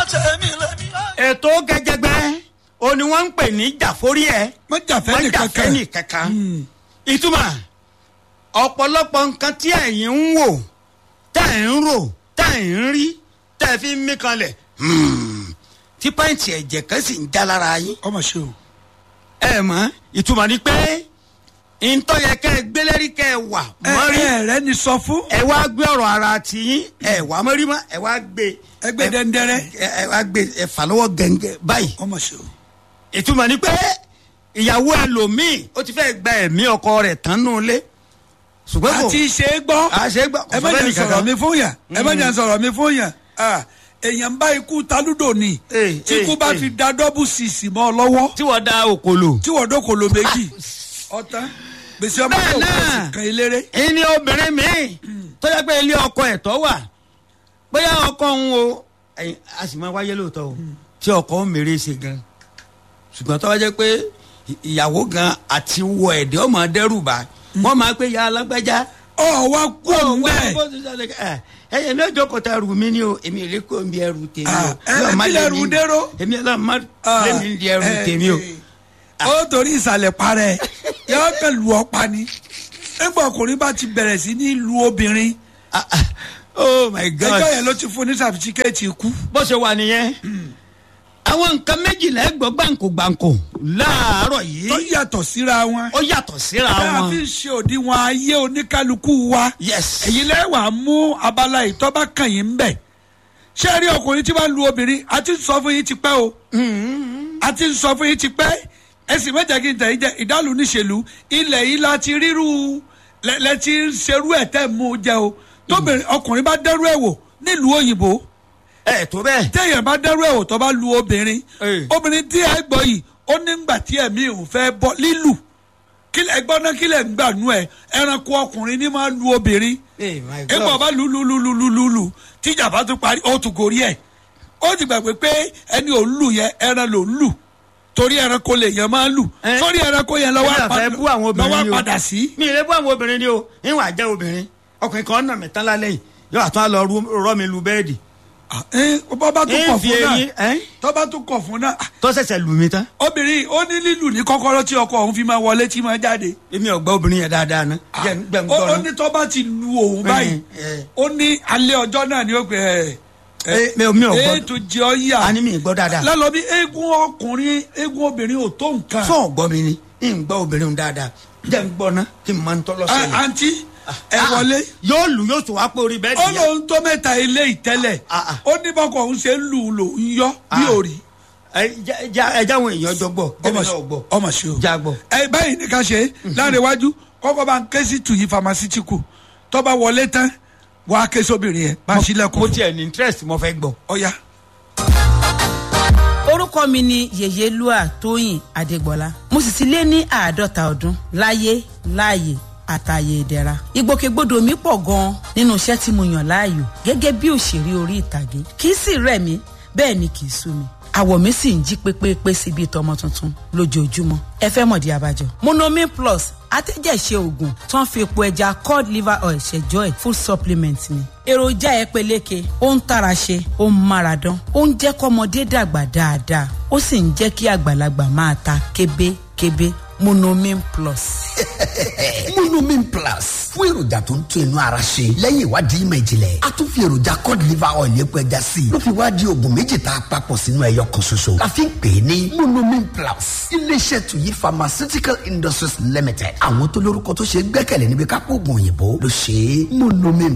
ṣe mí lẹ́mí. ètò gẹgẹgbẹ o ni wọn ń pè ní jàforí ẹ wọ́n jàfẹ́ wọn nìkan jàfẹ́ kan nìkankan ìtumọ̀ ọ̀pọ̀lọpọ̀ nǹkan tí ẹ̀yin ń wò tá ẹ̀ ń rò tá ẹ̀ ń rí tá ẹ̀ fi ń mí kanlẹ̀ hmm, tí pàǹtì ẹ̀jẹ̀ kan sì ń já lára yín ọmọ ṣe o. ẹ mọ̀ ìtumọ̀ ni pé ntọ́ yẹ kẹ́ ẹ gbélẹ́rí kẹ́ ẹ wà ẹ mọ́rí ẹ rẹ ni sọ fún ẹ wá gbé ọ̀rọ̀ ara tiyín ẹ wà mọ́rí mọ́ ẹ wá gbé ẹgbẹ́ dẹ́ndẹ́rẹ́ ẹ ẹ wá gbé ẹ fà lọ́wọ́ gẹ̀ǹgẹ̀ báyìí ọmọ ṣe o. ìtumọ̀ ni pé ìyàwó ẹlòmíì ó ti fẹ́ gba ẹ̀mí ọkọ rẹ̀ tán nù lé ṣùgbọ́n kò àti ṣe é gbọ́ àṣẹ gbà kò ẹ má fẹ́ jẹ́ nìkan sọ̀rọ̀ kan. mi fún yàn ẹ má jẹ́ sọ̀rọ̀ mi fún yàn Ah, èèyàn bá ikú talúdò ni Eh, tí ikú eh, bá eh. fi da dọ́bù sísì mọ́ ọ lọ́wọ́ tí wọ́n da òkòlò. tí wọ́n dókòló méjì ọ̀tán gbèsè ọmọ Bẹ́ẹ̀ tó náà. kọ̀ kan eléré. ìní obìnrin míì tó yẹ pé ilé ọkọ ẹ̀ tọ́ wà bóyá ọkọ ń wo ẹ̀yìn a sì máa wáyé lóòótọ́ o tí ọkọ ń mèrè ṣe gan ṣùgbọ́n tó wá jẹ́ pé ì- ìyàwó gan àti wọ ẹ̀dẹ́ ọmọ dẹ́rù bá wọ́n máa pé ya alágbájá ọ wá kú òun bẹ́ẹ̀ ẹyẹ ní ọjọ́ kọta ẹrù mi ni o èmi ìlé kò ń bi ẹrù tèmi o Ah, ẹ Ọlọ́run má kí lé lẹrù mi- dérò? èmi ọlọ́run má lé mi di ẹrù Eh, tèmi o. eh, ó torí ìsàlẹ̀ parẹ́ yọ kẹ́ lu ọ̀pá ni nígbà ọkùnrin bá ti bẹ̀rẹ̀ sí ní lu obìnrin Ah, ah, oh my god ẹjọ́ yẹn ló ti fún ní sàfisikẹ́ẹ̀tì ikú. bó ṣe wà nìyẹn àwọn nǹkan méjìlá ẹgbọ́ gbàǹkó gbàǹkó láàárọ̀ yìí tó yàtọ̀ síra wọn. ó yàtọ̀ síra bá a wọn. fi ń ṣe òdiwọ̀n ayé oníkálukú wa. yes èyí lẹ́wàá mú abala ìtọ́ba kàn yín bẹ̀. ṣé ẹ rí ọkùnrin tí wọ́n lu obìnrin a ti ń sọ fún yín ti pẹ́ o. a ti ń sọ fún yín ti pẹ́ ẹ sì mẹ́jẹ̀ kí n tẹ̀ yín jẹ́ ìdálù níṣèlú ilẹ̀ yìí la ti ríru lẹ lẹ ti ń ṣerú ẹ̀ tẹ́ mú jẹ o. tóbìnrin ọkùnrin bá dẹ́rù ẹ̀ wò nílùú òyìnbó ẹ tó bẹ́ẹ̀ téèyàn bá dẹ́rù ẹ̀ wò tó bá lu obìnrin Eh. obìnrin tí ẹ gbọ́ yìí ó nígbà tí ẹ̀mí òun fẹ́ bọ́ lílù kílẹ̀ ẹgbọ́n náà kílẹ̀ ń gbà nú ẹ̀ ẹranko ọkùnrin ní máa lu obìnrin Eh, my God. ẹgbọ́n bá lu lu lu lu lu lu lu tíjà bá tún parí ó tún gorí ẹ̀ ó ti gbàgbé pé ẹni ò ń lù yẹn ẹran ló ń lù torí ẹranko lè yẹn máa ń lù Eh. sórí ẹranko yẹn èmi lọ́wọ́ àfẹ́ bú àwọn obìnrin lọ́wọ́ ni o padà sí. mi ì lè bú àwọn obìnrin ni o ìwọ̀n àjẹ́ obìnrin ọkùnrin kan nà mí tán lálẹ́ yìí yóò àtún á lọ rú- rọ́ mi lu bẹ́ẹ̀dì Ah, eh, bọ́bá tún kọ̀ ń fi fún eyín náà ẹ́ tọ́ba tún kọ̀ fún náà ah, tó ṣẹ̀ṣẹ̀ lù mí tán obìnrin ó ní lílù ní kọ́kọ́rọ́ tí ọkọ òun fi máa wọlé tí máa jáde. èmi ò gbọ́ obìnrin yẹn dáadáa ná jẹ́ ń gbẹ̀ ń ó gbọ́ ó ná. ní tọ́ba ti lu òun báyìí eh. ó ní alẹ́ ọjọ́ náà ni ó gbé ẹ̀ Eh, mi ò mi ò gbọ́ ẹ̀ tó jẹ́ ọ yà a ní mi ì gbọ́ dáadáa lálọ́ bí eégún ọkùnrin eégún obìnrin ò tó nǹkan. fún ọ̀gbọ́ mi ni ń gbọ́ obìnrin dáadáa jẹ́ ń gbọ́ ná kí n máa ń tọ́lọ́ Ah, sẹ́yìn. àǹtí ẹ wọlé yóò lù yóò tún wá pé orí bẹ́ẹ̀ ó nìyẹn. lóun tó mẹ́ta ilé ìtẹ́lẹ̀ Ah, ah. ó ní bọ́kọ̀ òun ṣe ń lù ú lò ń yọ bí Ah. òrì. ẹ jẹ́- jẹ́- ẹ jáwọn èèyàn jọ gbọ́ ọmọ ọmọ ṣe náà gbọ́ ọmọ ṣe o. já gbọ́. ẹ báyìí ní ká ṣe láàrin iwájú kọ́kọ́ bá ń ké sí tuyi pharmaceutical tọ́ba wọlé tán wàá ké sóbìnrin yẹn bá a ṣílẹ̀kùn mo fún tiẹ̀ ní interest mo fẹ́ gbọ́. ọ̀ya. orúkọ mi ni yèyélúà tóyìn adégbọlá mo sì ti lé ní àádọ́ta ọdún láyé láàyè àtàyè ìdẹ̀ra ìgbòkègbodò mi pọ̀ gan-an nínú iṣẹ́ tí mo yàn láàyò gẹ́gẹ́ bí òṣèré orí ìtàgé kì í sì rẹ̀ mí bẹ́ẹ̀ ni kì í sú mi àwọ̀ mi sì ń jí pépépé sí bíi tọmọ tuntun lójoojúmọ́ ẹ fẹ́ mọ̀dí abájọ. monomin plus atẹ́jẹ̀ṣe oògùn tó ń fi epo ẹja cod liver oil ṣẹjọ́ ẹ̀ full supplement ni. èròjà ẹ peléke ó ń tara ṣe ó ń mára dán ó ń jẹ́ kọ́mọdé dàgbà dáadáa ó sì ń jẹ́ kí àgbàlagbà máa ta kébékébé monomin plus. monomin plus fún èròjà tó ń tún inú ara ṣe lẹ́yìn ìwádìí ìmọ̀ ìjìnlẹ̀ a tún fi èròjà cod liver oil epo ẹja sí i ló fi wá di oògùn méjì tá a papọ̀ sínú ẹyọ kan ṣoṣo la fi ń pè é ní monomin plus iléeṣẹ́ tuyi pharmaceutical industries limited àwọn tó lórúkọ tó ṣe é gbẹ́kẹ̀lé níbi kápò oògùn òyìnbó ló ṣe é monomin